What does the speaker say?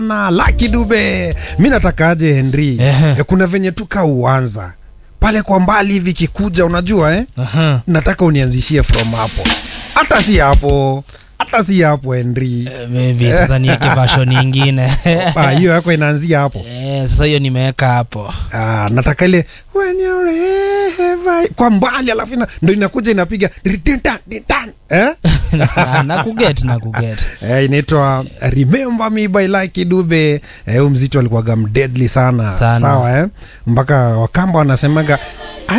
na Lucky Dube. Mi natakaje Henry, Ehe. eh, kuna venye tu ka uanza pale kwa mbali hivi kikuja, unajua eh? Aha. Nataka unianzishie from hapo, hata si hapo, hata si hapo Henry. Eh, maybe sasa niweke version nyingine Ah, hiyo yako inaanzia hapo. Eh, sasa hiyo nimeweka hapo Ah, nataka ile when you're ever kwa mbali, alafu ina- ndo inakuja inapiga ditan, ditan, eh? Na- na kuget na kuget Eh, inaitwa Remember Me by Lucky Dube. Eh, huu mzito alikuwaga mdeadly sana, Sana. sawa eh? Mpaka Wakamba wanasemaga